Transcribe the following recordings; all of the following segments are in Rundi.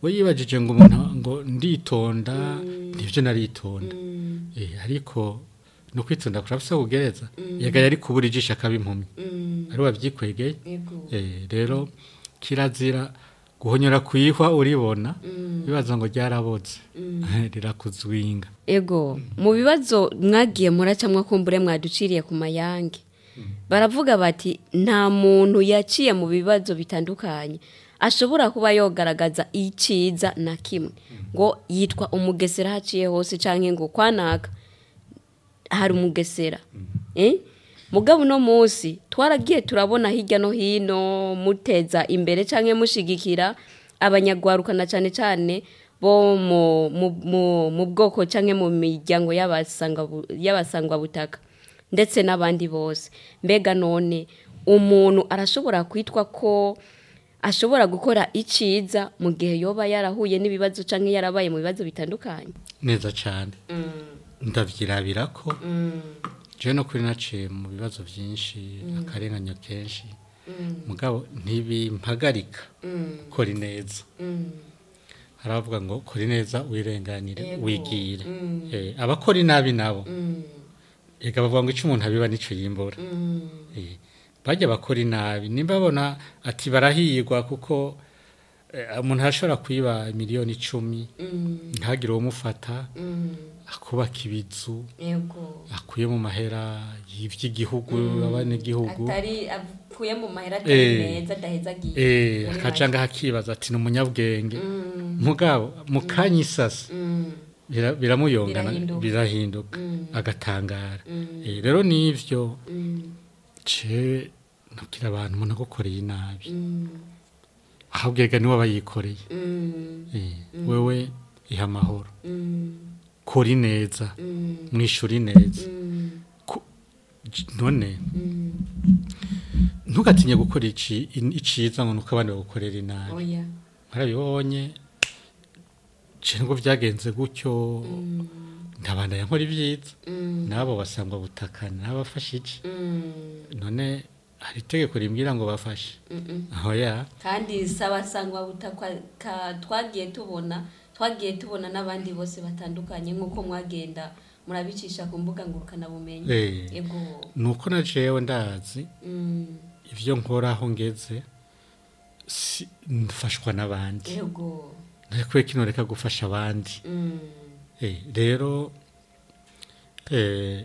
we yibajije ngo umuntu ngo nditonda nibyo naritonda Eh, ariko no kwitonda kurafise kugereza yega yari kubura ijisho akaba impumyi ari wavyikwegeye Yego. Eh, rero kirazira guhonyora kwihwa uribona bibaza ngo ryaraboze rirakuzwinga ego mu bibazo mwagiye muracamwa kumbure mwaduciriye ku mayange baravuga bati nta muntu yaciye mu bibazo bitandukanye ashobora kuba yogaragaza iciza na kimwe ngo yitwa umugesera haciye hose cyangwa ngo kwanaka hari umugesera Eh? mugabo uno munsi twaragiye turabona hirya no hino muteza imbere cyangwa mushigikira abanyagwarukana cyane cyane bo mu, mu, mu, mu bwoko cyangwa mu miryango y'abasanga- y'abasangwabutaka ndetse n'abandi bose mbega none umuntu arashobora kwitwa ko ashobora gukora iciza mu gihe yoba yarahuye n'ibibazo cyangwa yarabaye mu bibazo bitandukanye neza cyane ndavyirabira ko jewe no kuri naciye mu bibazo byinshi akarenganya kenshi mugabo ntibimpagarika kora neza haravuga ngo kora neza wirenganire Yego. wigire Eh, abakora inabi nabo ega bavuga ngo icyo umuntu abiba nicyo yimbura Eh, bajya bakora inabi nimba babona ati barahirwa kuko eh, umuntu arashobora kwiba miliyoni icumi ntagire uwumufata akubaka ibizu yego akuye mu mahera y'iby'igihugu abanyagihugu atari avuye mu mahera Eh. atari meza adaheza agiye eh muri akaca ngaho akibaza ati ni umunyabwenge mugabo mu kanya isasa bira- biramuyongana Birahinduka. birahinduka agatangara Eh, rero n'ivyo cewe nabwira abantu umuntu agukoreye inabi ahubwo ega niwe aba yikoreye Eh, wewe iha amahoro kora neza mwishura neza Ku- j- none ntugatinye gukora ici- in- iciza ngo nuko abandi bagukorera inabi oya marabibonye ngo byagenze gutyo ndabandanya nkora ibyiza n'abo basangwa butakana n'abafashe iki none hari itegeko rimbwira ngo bafashe aho ya kandi sabasangwa butakwa ka- twagiye tubona twagiye tubona n'abandi bose batandukanye nk'uko mwagenda murabicisha ku mbuga ngurukanabumenyi Eh. yego nuko na jewe ndazi Mm, ibyo nkora aho ngeze si- mfashwa n'abandi yego ntakwiye kino reka gufasha abandi Mm, Eh, rero eh,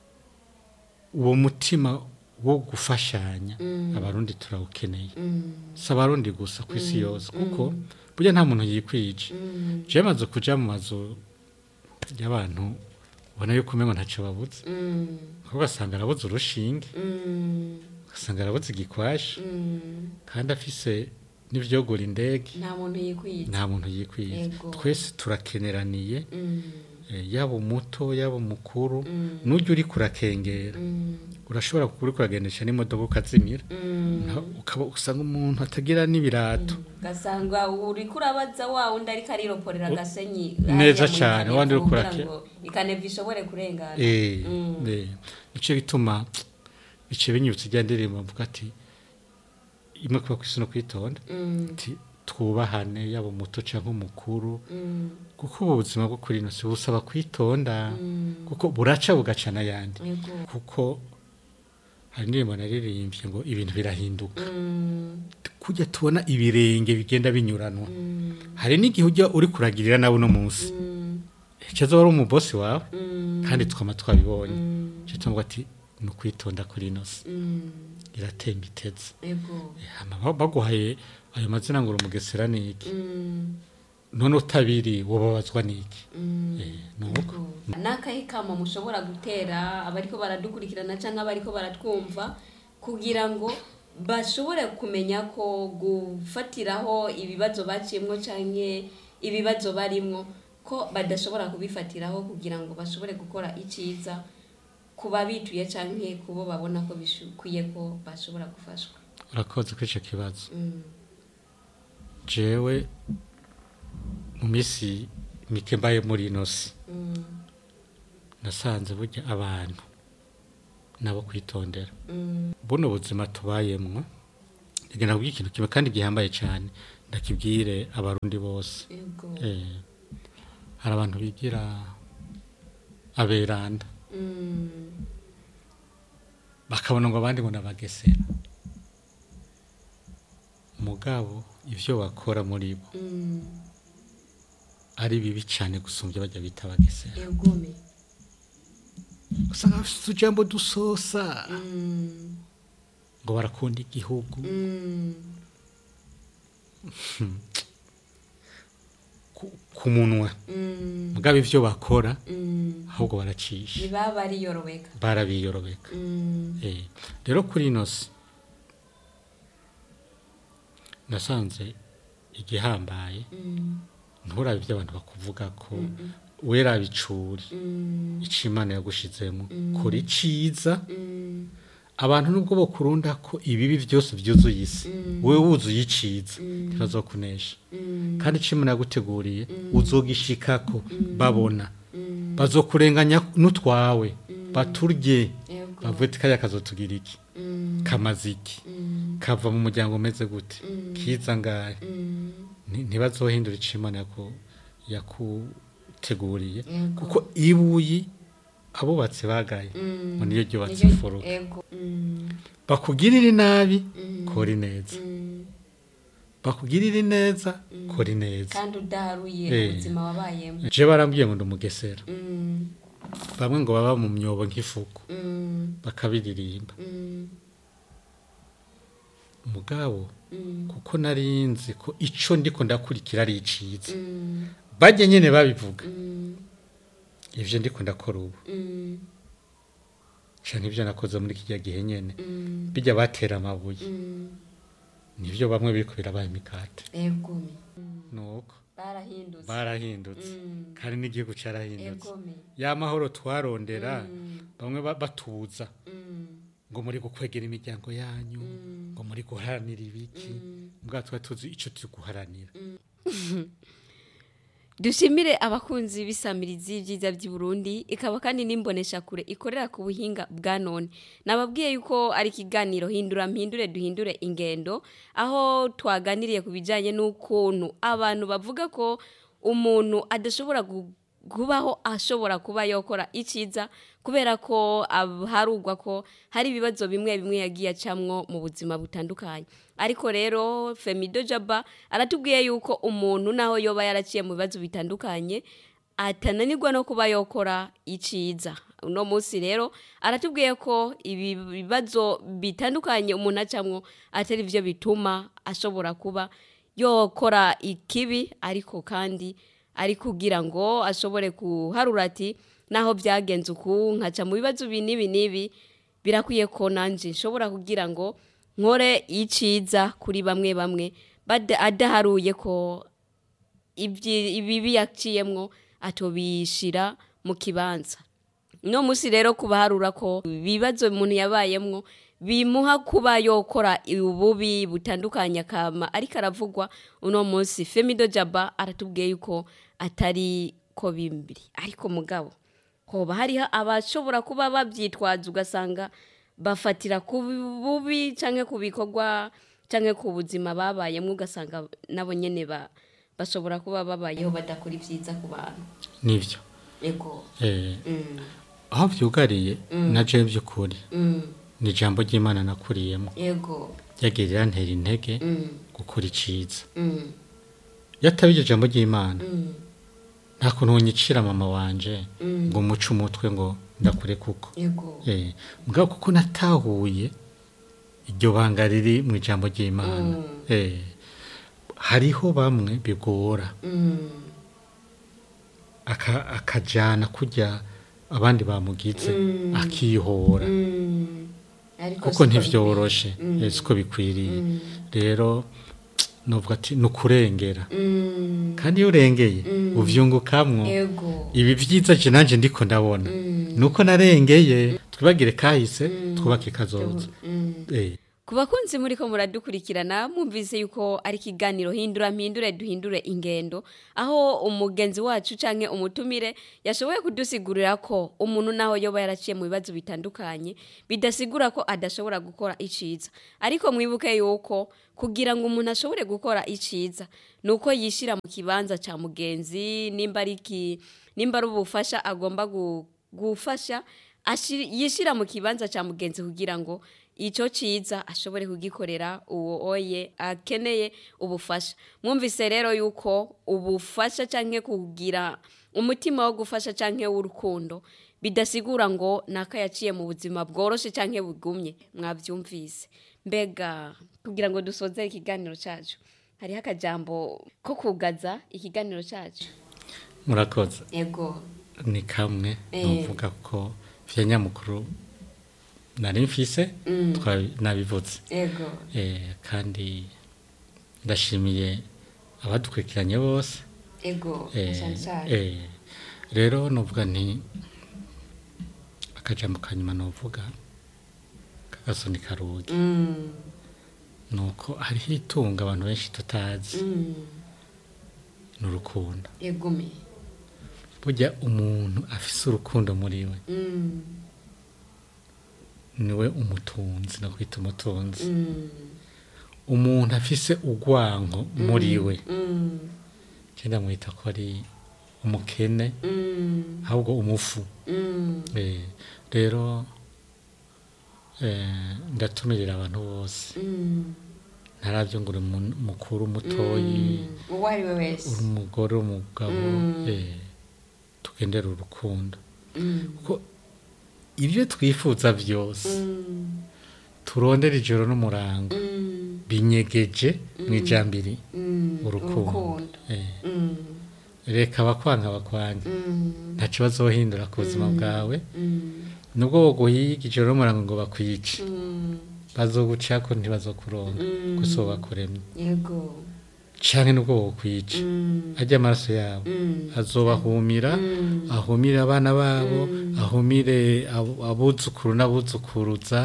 uwo mutima wo gufashanya abarundi turawukeneye mm, si abarundi gusa ku isi yose kuko burya nta muntu yikwije mm, jewe maze kuja mu mazu y'abantu ubona yuko umengo ntacyo babuze mm, kuko ugasanga arabuze urushinge mm, ugasanga arabuze igikwashi mm. kandi afise n'ivyogura indege nta muntu yikwita nta muntu yikwije Yego. twese turakeneraniye Mm, eh, yaba umuto yaba umukuru Mm. n'ujya uri kurakengera mm, urashobora kuri kuragendesha n'imodoka ukazimira mm. Na- ukaba usanga umuntu atagira n'ibirato gasanga uri kurabaza wa wundi ariko ariroporera agasenyi Neza hariya mu cane, ikaneva wandi uri kugira kurake- ngo ikaneva ishobore kurengana Eh, Mm. eh, nico gituma bice binyibutsa ijya ndirimbo mvuga ati imwe kuba kwisi no kwitonda Mm, ati twubahane yaba umuto cyangwa umukuru mm, kuko ubu buzima bwo kuri ino si busaba kwitonda mm. kuko buraca bugaca n'ayandi Yego. kuko hari indirimbo naririmbye ngo ibintu birahinduka Mm, kujya tubona ibirenge bigenda binyuranwa mm, hari n'igihe ujya uri kuragirira nawe uno munsi mm, icyo wari umubosi wawe mm, kandi twama twabibonye mm, icyo tuvuga ati ni ukwitonda kuri ino si mm. iratemba iteze Yego. Hama ba- baguhaye ayo mazina ngo uri umugesera ni iki Mm, none utabiri wababazwa ni iki mm. Eh, ni uko Yego. n'akahe kamo mushobora gutera abariko baradukurikirana cyangwa abariko baratwumva kugira ngo bashobore kumenya ko gufatiraho ibibazo baciyemwo cyangwa ibibazo barimwo ko badashobora kubifatiraho kugira ngo bashobore gukora icyiza ku babituye cyangwa ku bo babona ko bikwiye ko bashobora gufashwa urakoze kuri icyo kibazo Mm, jewe mu minsi mike mbaye muri ino si mm, nasanze burya abantu nabo kwitondera mm, buno buzima tubayemwo igenda kubwira ikintu kimwe kandi gihambaye cyane ndakibwire abarundi bose yego eh, hari abantu bigira aberanda Mm, bakabona ngo abandi ngo nabagesera mugabo ivyo bakora muri bo mm, ari bibi cyane gusumbya bajya bita abagesera egome usanga bafite utujambo dusosa Mm, ngo barakunda igihugu mm, ku- ku munwa mm, mugabo ivyo bakora mm. ahubwo baracisha ntibaba bariyorobeka barabiyorobeka Mm, Eh, rero kuri ino si nasanze igihambaye mm, nturabe ibyo abantu bakuvuga ko wera bicuri mm, icyo imana yagushizemo kora iciza mm, abantu nubwo bakurunda ko ibibi byose byuzuye isi wowe wuzuye iciza ntibazokunesha mm, kandi icyo imana yaguteguriye uzogishikako babona mm, bazokurenganya n'utwawe baturye yego bavuye ati kariya kazotugira iki Mm, kamaze iki mm, kava mu muryango umeze gute kiza ngahe mm, Nti- ntibazohindura icyo imana yaku- yakuteguriye Yego. kuko ibuyi abubatsi bagaye mm. ngo niyo ryubatse Niryo- imfuruka ego Mm, bakugirire nabi Mm. kora ineza mm. bakugirire neza kora ineza kandi udaharuye Eh. ubuzima wabayemo je barambwiye ngo ndumugesera Mm, bamwe ngo baba mu myobo nk'ifuku mm, bakabiririmba mm, mugabo mm, kuko nari nzi ko ico ndiko ndakurikira ari iciza mm, bajye nyene babivuga mm, ivyo ndiko ndakora ubu mm, canke ivyo nakoze muri kirya gihe nyene mm, bijya batera amabuye mm. nivyo bamwe biriko birabaye imikate egome nuko barahindutse barahindutse Mm. kandi n'igihugu carahindutse egome ya mahoro twarondera Mm, bamwe ba- batuza mm, ngo muri gukwegera imiryango yanyu Mm. ngo muri guharanira ibiki mm. mbwa tuba tuzi ico turi guharanira dushimire abakunzi b'isamirizi byiza by'i Burundi ikaba kandi n'imbonesha kure ikorera ku buhinga bwa none nababwiye yuko ari ikiganiro hindura mpindure duhindure ingendo aho twaganiriye ku bijyanye n'ukuntu abantu bavuga ko umuntu adashobora gu- kubaho ashobora kuba yakora icyiza kubera ko ab- harugwa ko hari ibibazo bimwe bimwe yagiye acamwo mu buzima butandukanye ariko rero femido jaba aratubwiye yuko umuntu naho yoba yaraciye mu bibazo bitandukanye atananirwa no kuba yokora iciza uno munsi rero aratubwiye ko ibi bibazo bitandukanye umuntu acamwo atari byo bituma ashobora kuba yokora ikibi ariko kandi ari kugira ngo ashobore kuharura ati naho byagenze uku nkaca mu bibazo ibi n'ibi n'ibi birakwiye ko nanjye nshobora kugira ngo nkore iciza kuri bamwe bamwe bada- adaharuye ko ibyi- ibibi yaciyemwo atobishira mu kibanza no munsi rero kubaharura ko ibibazo umuntu yabayemwo bimuha kuba yokora ububi butandukanye akama ariko aravugwa uno munsi femido jaba aratubwiye yuko atari ko bimbiri ariko mugabo hoba hariho abashobora kuba babyitwaza ugasanga bafatira ku bubi cyangwa ku bikorwa cyangwa ku buzima babayemo ugasanga nabo nyine ba- bashobora kuba babayeho badakora ibyiza ku bantu nivyo yego eh, Mm, aho vyugariye na je by'ukuri mm, ni ijambo ry'imana nakuriyemo yego ryagirira ntera intege Mm, gukora iciza mm, yataba iryo jambo ry'imana mm, nta kuntu wonyicira mama wanje Mm. ngo muce umutwe ngo ndakure kuko yego Eh, mugabo kuko natahuye iryo banga riri mu ijambo ry'imana Mm. Eh, hariho bamwe bigora Mm, aka- akajana kurya abandi bamugize Mm. akihora mm. Ariko kuko siko ntivyoroshe bikwiye. eh, siko bikwiriye Mm. rero novuga ati ni ukurengera Mm, kandi iyo urengeye Mm. uvyungukamwo yego ibi vyiza je nanje ndiko ndabona Mm. nuko narengeye twibagire kahise twubake kazoza Mm. eh ku bakunzi muri ko muradukurikirana mwumvise yuko ari ikiganiro hindura mpindure duhindure ingendo aho umugenzi wacu canke umutumire yashoboye kudusigurira ko umuntu naho yoba yaraciye mu bibazo bitandukanye bidasigura ko adashobora gukora iciza ariko mwibuke yuko kugira ngo umuntu ashobore gukora iciza nuko yishira mu kibanza ca mugenzi nimba ari ki nimba ari ubufasha agomba gu- gufasha ashir- yishira mu kibanza ca mugenzi kugira ngo ico ciza ashobore kugikorera uwo oye akeneye ubufasha mwumvise rero yuko ubufasha canke kugira umutima wo gufasha canke w'urukundo bidasigura ngo naka yaciye mu buzima bworoshe canke bugumye mwavyumvise mbega kugira ngo dusoze ikiganiro cacu hariho akajambo ko kugaza ikiganiro cacu murakoze ego ni kamwe Eh. nuvuga ko vya nyamukuru nari mfise twa- nabivuze ego Eh, kandi ndashimiye abadukurikiranye bose ego Eh, cyane cyane eh, rero nuvuga nti akajambo ka nyuma nuvuga kagasoni karugi Mm, nuko hariho itunga abantu benshi tutazi mm, ni urukundo egome burya umuntu afise urukundo muri we Mm, niwe umutunzi no kwita umutunzi mm, umuntu afise urwanko muri we mm, cyenda mwita ko ari umukene mm, ahubwo umufu mm, Eh, rero eh, ndatumirira abantu bose mm, ntarabyo ngo uri mu- mukuru mutoyi mm. uwo ari we uri wese umugore umugabo Mm. eh, tugendere urukundo Mm, kuko ibyo twifuza byose mm, turondera ijoro n'umurango mm, binyegeje mu ijambiri mm, urukundo urukundo Eh, Mm, reka abakwanga abakwanga mm, nta kibazo wohindura ku buzima bwawe mm, nubwo woguhiga ijoro n'umurango ngo bakwice mm, bazogucako ntibazokuronga Mm. gusa bakuremye yego canke nubwo wokwica Mm, arya amaraso yabo mm, azobahumira mm, ahumire abana babo Mm. ahumire abo- abuzukuru n'abuzukuruza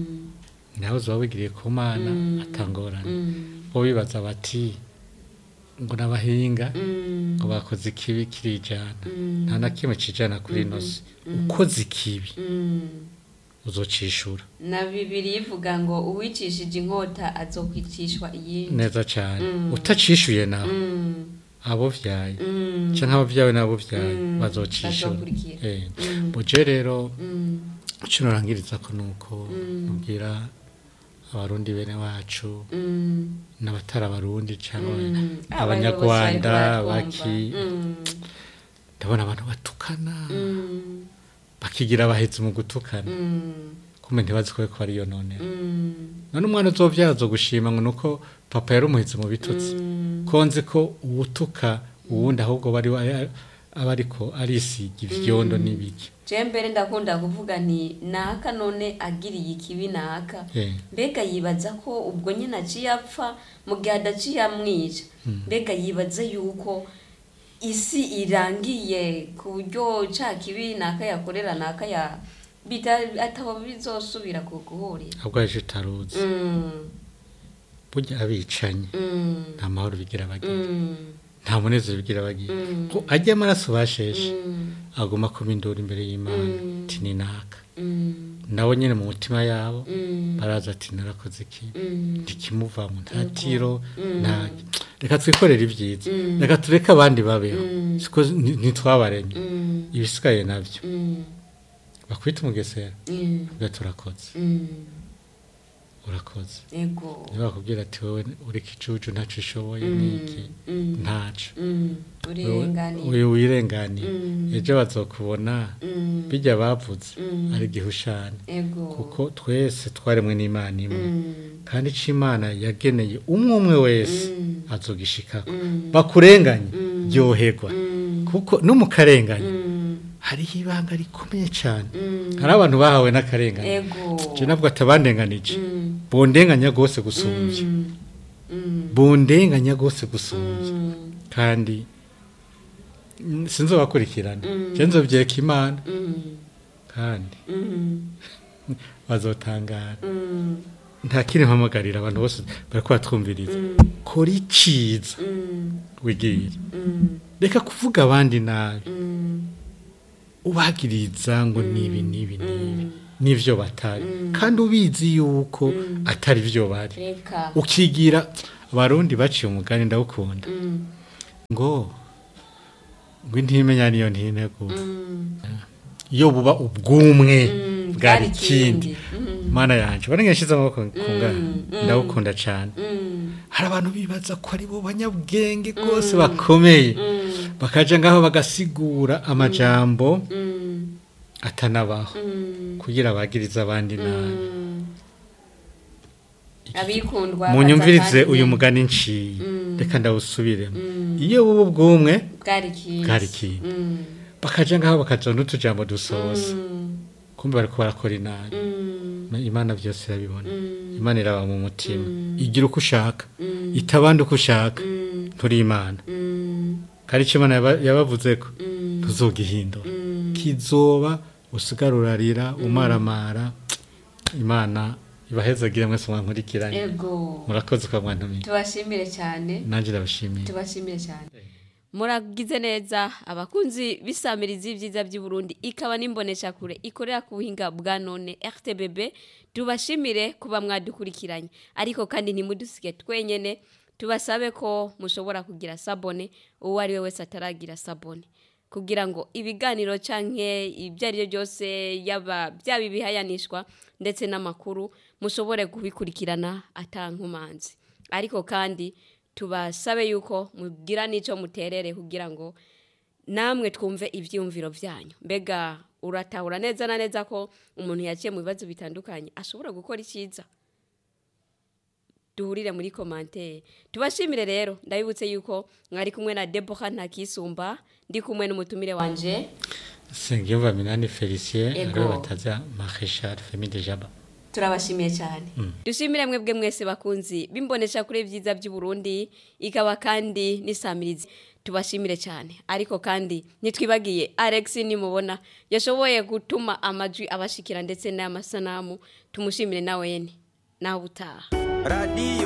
mm, nawe uzoba wigiriye ku mana Mm. atangorane mm, bo bibaza bati ngo n'abahinga mm, ngo bakoze ikibi kirijana mm, nta na kimwe cijana kuri ino si ukoze ikibi mm. uzocishura na bibiri ivuga ngo uwicishije inkota azokwicishwa iyindi neza cane Mm. utacishuye nawe Mm, abo vyaye mm, canke abavyawe n'abo vyaye Mm. bazocishura bazokurikira. Eh. Mm. buje rero mm, ico norangiriza ko nuko Mm. nubwira abarundi bene wacu mm, n'abatari abarundi cyangwa mm. abanyarwanda Abayobozi bariko baki baratwumva. ndabona abantu batukana Mm, bakigira abahezi mu gutukana mm, kumbe ntibazi ko ko ariyo nonera mm, none umwana uzovyara azogushima ngo nuko papa yari umuhezi mu bitutsi mm, ko nzi ko uwutuka uwundi ahubwo bari aba ariko arisiga ivyondo n'ibiki je mbere ndakunda kuvuga nti naka none agiriye ikibi naka Eh. mbega yibaza ko ubwo nyine aciye apfa mu gihe adaciye amwica mbega yibaza yuko isi irangiye ku buryo ca kibi naka yakorera naka ya bita atabo bizosubira ku guhurira ahubwo aje utaruzi Mm, burya abicanye mm, nta mahoro bigira bagira mm, nta munezero bigira bagira Mm. ko ajya amaraso basheshe mm, agomba kuba induru imbere y'imana Mm. ati ni naka mm, nabo nyine mu mutima yabo mm, baraza ati narakoze iki mm, ntikimuvamo nta tiro Mm. nta reka twikorere ibyiza Mm. reka tureke abandi babeho Mm. siko ni- ntitwabaremye mm, ibisigaye nabyo mm, bakwita umugesera mm, ubwo turakoze mm, urakoze ego ntibakubwira ati wowe uri igicucu ntacyo ushoboye Mm, niki mm, ntaco mm, urenganiye uyu wirenganiye Mm. ejo bazokubona Mm, bijya bavuze Mm. ari igihushane ego kuko twese twaremwe n'imana imwe Mm, kandi ico imana yageneye umwe umwe wese Mm. azogishikako Mm. bakurenganye Mm. ryoherwa Mm. kuko no mu karengane mm, hariho ibanga rikomeye cyane mm, hari abantu bahawe n'akarengane ego je nabwo atabandenganije Mm, bondenganya rwose gusumbya mm, mm, bondenganya rwose gusumbya mm, kandi mm, sinzobakurikirana Mm. je nzovyeka imana mm, kandi mm, bazotangara mm, nta kindi mpamagarira abantu bose bariko batwumviriza kora iciza wigirire reka kuvuga abandi nabi ubagiriza ngo nibi nibi nibi nivyo batari kandi ubizi yuko atari vyo bari reka ukigira abarundi baciye umugani ndawukunda ngo ngo intimenya niyo ntinegura iyo buba ubwumwe bwari ikindi mana yanje bari ngashize amaboko ku ngana ndawukunda cyane hari abantu bibaza ko ari bo banyabwenge rwose bakomeye bakaja ngaho bagasigura amajambo atanabaho kugira bagirize abandi nabi abikundwa munyumvirize batavanye. uyu mugani nciye reka ndawusubiremo iyo buba ubwumwe bwari ikindi bwari ikindi Mm, bakaja ngaho bakaja n'utujambo dusoza mm, kumbe bariko barakora inabi mm, imana byose irabibona mm, imana iraba mu mutima igira uko ushaka itabandi uko ushaka mm, nturi imana mm, kandi icyo imana yaba- yabavuze ko mm, ntuzogihindura mm. kizoba usigara urarira umaramara imana ibahezagire mwese mwankurikiranye ego murakoze kwa mwantumiye tubashimire cyane nanjye ndabashimiye tubashimire cyane muragize neza abakunzi b'isamirizi y'ibyiza by'i Burundi ikaba n'imboneshakure ikorera ku buhinga bwa none rtbb tubashimire kuba mwadukurikiranye ariko kandi ntimudusige twenyene tubasabe ko mushobora kugira sabone uwo ari we wese ataragira sabone kugira ngo ibiganiro canke ibyo ari byo byose yaba byaba ibihayanishwa ndetse n'amakuru mushobore kubikurikirana atankumanzi ariko kandi tubasabe yuko mugira n'icyo muterere kugira ngo namwe twumve ibyiyumviro byanyu mbega uratahura neza na neza ko umuntu yaciye mu bibazo bitandukanye ashobora gukora icyiza duhurire muri komantere tubashimire rero ndabibutse yuko mwari kumwe na deboha ntakisumba ndi kumwe n'umutumire wanje sengiyumva minani felicien Ego. ariwe bataza marechal femi de jaba turabashimiye cyane dushimire mwebwe mwese bakunzi bimbonesha kuri byiza by'u Burundi ikaba kandi n'isamirizi tubashimire cyane ariko kandi nitwibagiye Alex nimubona yashoboye gutuma amajwi abashikira ndetse n'amasanamu tumushimire nawe nawe utaha radiyo